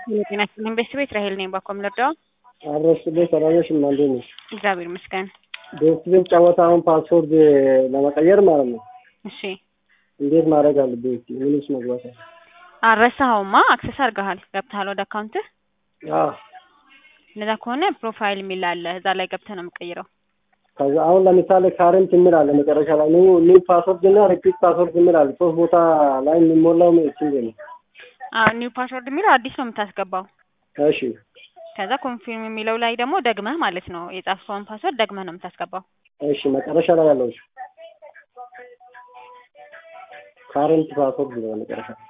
የጤና ይስጥልኝ ቤተሰቤት ራሄል ነኝ። ባኮም ልርዳው? አብረሽ ቤት ሰራዮች ማንዴ ነው። እግዚአብሔር ይመስገን። ቤት ጨዋታ አሁን ፓስፖርት ለመቀየር ማለት ነው። እሺ እንዴት ማድረግ አለብኝ? እስኪ ምን ውስጥ መግባት አለ? አልረሳኸውማ? አክሰስ አድርገሃል? ገብተሃል ወደ አካውንትህ? አዎ። እንደዛ ከሆነ ፕሮፋይል የሚል አለ። እዛ ላይ ገብተህ ነው የምቀይረው። ከዛ አሁን ለምሳሌ ካረንት የሚል አለ መጨረሻ ላይ ኒው ኒው ፓስወርድ እና ሪፒት ፓስወርድ የሚል አለ። ሶስት ቦታ ላይ የሚሞላው እቺ ነው። አዎ ኒው ፓስወርድ የሚለው አዲስ ነው የምታስገባው። እሺ ከዛ ኮንፊርም የሚለው ላይ ደግሞ ደግመህ ማለት ነው የጻፍከውን ፓስወርድ ደግመህ ነው የምታስገባው። እሺ መጨረሻ ላይ ያለው ካረንት ፓስወርድ ነው መጨረሻ